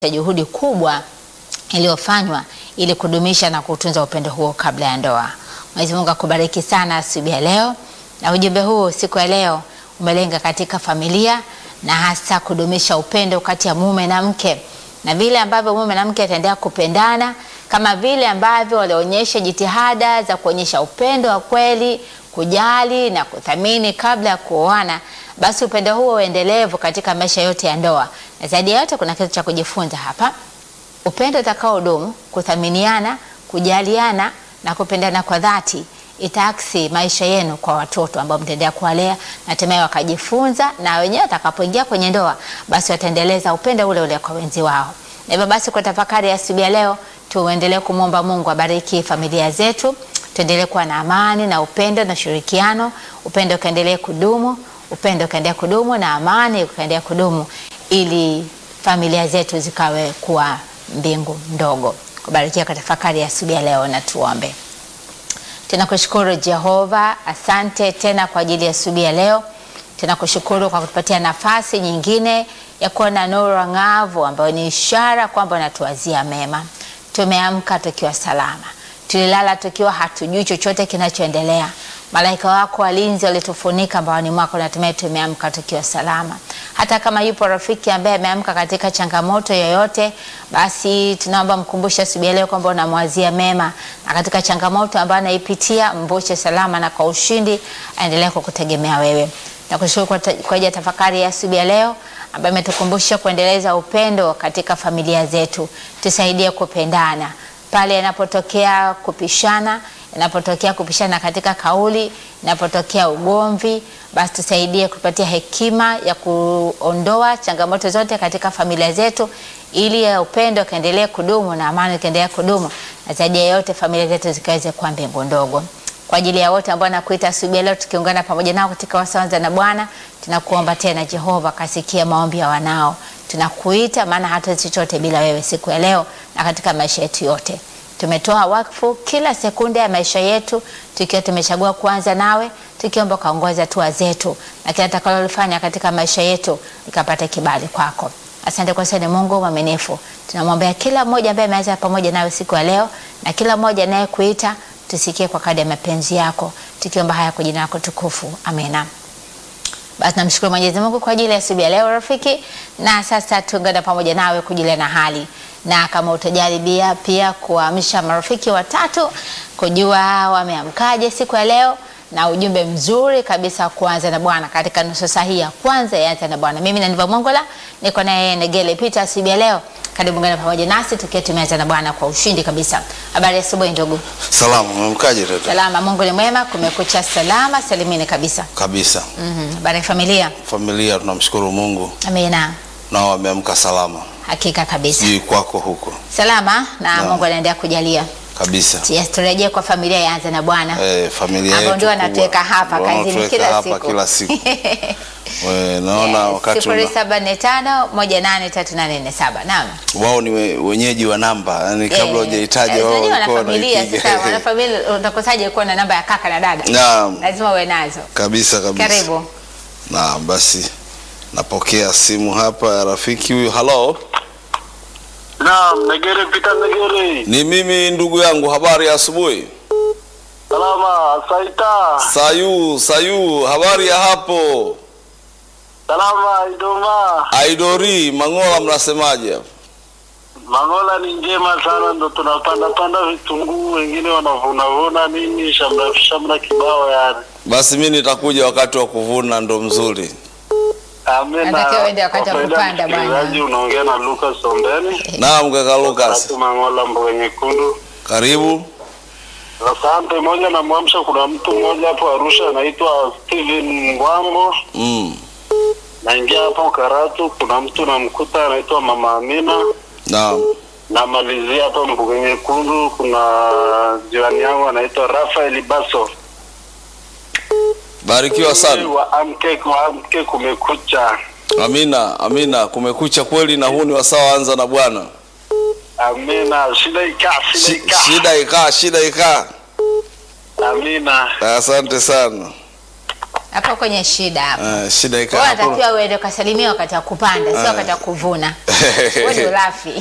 juhudi kubwa iliyofanywa ili kudumisha na kutunza upendo huo kabla ya ndoa. Mwenyezi Mungu akubariki sana asubuhi ya leo, na ujumbe huu siku ya leo umelenga katika familia na hasa kudumisha upendo kati ya mume na mke, na vile ambavyo mume na mke ataendelea kupendana kama vile ambavyo walionyesha jitihada za kuonyesha upendo wa kweli, kujali na kuthamini kabla ya kuoana, basi upendo huo uendelevu katika maisha yote ya ndoa. Na zaidi ya yote, kuna kitu cha kujifunza hapa: upendo utakaodumu, kuthaminiana, kujaliana na kupendana kwa dhati itaaksi maisha yenu kwa watoto ambao mtaendelea kuwalea na hatimaye wakajifunza, na wenyewe watakapoingia kwenye ndoa, basi wataendeleza upendo ule ule kwa wenzi wao. Na hivyo basi, kwa tafakari ya asubuhi ya leo, tuendelee kumwomba Mungu abariki familia zetu, tuendelee kuwa na amani na upendo na ushirikiano, upendo ukaendelee kudumu, upendo ukaendelea kudumu na amani ukaendelea kudumu, ili familia zetu zikawe kuwa mbingu ndogo. Kubarikia kwa tafakari ya asubuhi ya leo, na tuombe. Tunakushukuru Jehova, asante tena kwa ajili ya asubuhi ya leo. Tunakushukuru kwa kutupatia nafasi nyingine ya kuona nuru ang'avu ambayo ni ishara kwamba unatuwazia mema. Tumeamka tukiwa salama, tulilala tukiwa hatujui chochote kinachoendelea. Malaika wako walinzi walitufunika mbaoni mwako, na hatimaye tumeamka tukiwa salama. Hata kama yupo rafiki ambaye ameamka katika changamoto yoyote, basi tunaomba mkumbushe asubuhi ya leo kwamba unamwazia mema, na katika changamoto ambayo anaipitia mvushe salama na kwa ushindi, aendelee kukutegemea wewe. Nakushukuru kwa ajili ya tafakari ya asubuhi ya leo ambayo imetukumbusha kuendeleza upendo katika familia zetu. Tusaidie kupendana pale inapotokea kupishana, inapotokea kupishana katika kauli, inapotokea ugomvi, basi tusaidie kupatia hekima ya kuondoa changamoto zote katika familia zetu, ili ya upendo kaendelee kudumu na amani kaendelee kudumu, na zaidi ya yote familia zetu zikaweze kuwa mbingu ndogo kwa ajili ya wote ambao nakuita asubuhi leo, tukiungana pamoja nao katika wasawanza na Bwana, tunakuomba tena Jehova, kasikia maombi ya wanao. Tunakuita maana hatuwezi chochote bila wewe siku ya leo na katika maisha yetu yote. Tumetoa wakfu kila sekunde ya maisha yetu tukiwa tumechagua kuanza nawe, tukiomba kaongoza hatua zetu na kila takalolifanya katika maisha yetu likapata kibali kwako. Asante kwa sana Mungu mwaminifu. Tunamwombea kila mmoja ambaye ameanza pamoja nawe siku ya leo na kila mmoja anayekuita tusikie kwa kadri ya mapenzi yako, tukiomba haya kwa jina lako tukufu, amina. Basi namshukuru Mwenyezi Mungu kwa ajili ya asubuhi ya leo rafiki, na sasa tuungane pamoja nawe kujulia na hali, na kama utajaribia pia kuamsha marafiki watatu kujua wameamkaje siku ya leo, na ujumbe mzuri kabisa kuanza na Bwana katika nusu saa hii ya kwanza ya Anza na Bwana. Mimi na Niva Mongola niko naye Negele Peter asubuhi ya leo. Karibu ngana pamoja nasi tukiwa tumeanza na Bwana kwa ushindi kabisa. Habari ya asubuhi ndugu. Salama, umemkaje tata? Salama, Mungu ni mwema, kumekucha salama salimini kabisa. Kabisa. Mhm. Habari ya familia? Familia tunamshukuru Mungu Amina. nao wameamka salama. Hakika kabisa. Sijui kwako huko. Salama na Naam. Mungu anaendelea kujalia. Kabisa. Yes, turejee kwa familia ya Anza na Bwana. Eh, familia Ambao yetu ndio kubwa. wanatuweka hapa Ndio kazini wanatuweka kila hapa siku. kila siku. We, naona wakati sifuri una, saba nne tano moja nane tatu nane nne saba. Naam. wao ni we, wenyeji wa namba yani kabla Eh, hujahitaji eh, wao unajua walikuwa wanafamilia wanaipiga. sasa, wanafamilia utakosaje kuwa na namba ya kaka na dada? Naam, Lazima uwe nazo. kabisa kabisa. Karibu. Naam, basi napokea simu hapa ya rafiki huyu. Hello. Naam, Negere Peter Negere. Ni mimi ndugu yangu, habari ya asubuhi. Salama, Saita. Sayu, Sayu, habari ya hapo? Salama, Idoma. Aidori, Mangola mnasemaje hapo? Mangola ni njema sana, ndo tunapanda panda vitunguu, wengine wanavuna vuna nini, shamra shamra kibao yani. Basi mi nitakuja wakati wa kuvuna, ndo mzuri. Amina. Natakiwa uende wakati wa Kwa faida ya kupanda bwana. msikilizaji, unaongea na Lucas Ombeni. Naam, kaka Lucas, Tatu Mangola mboga nyekundu. karibu. Asante. Moja na mwamsha, kuna mtu mmoja hapo Arusha anaitwa Steven Ngwambo. Mm. Naingia hapo Karatu, kuna mtu namkuta anaitwa Mama Amina. Naam, namalizia hapa mbuga nyekundu kuna jirani yangu anaitwa Rafael Baso barikiwa sana. wa amke wa amke kumekucha Amina, amina. Kumekucha kweli, na huu ni wasawa anza na Bwana. amina shida ikaa shida Shi- ikaa Shida ikaa, shida ikaa. amina Asante sana. hapo kwenye shida hapo. Eh, shida Wewe ikawa hapo. unatakiwa uende ukasalimia wakati wa kupanda, sio wakati wa kuvuna. Wewe ndio rafi.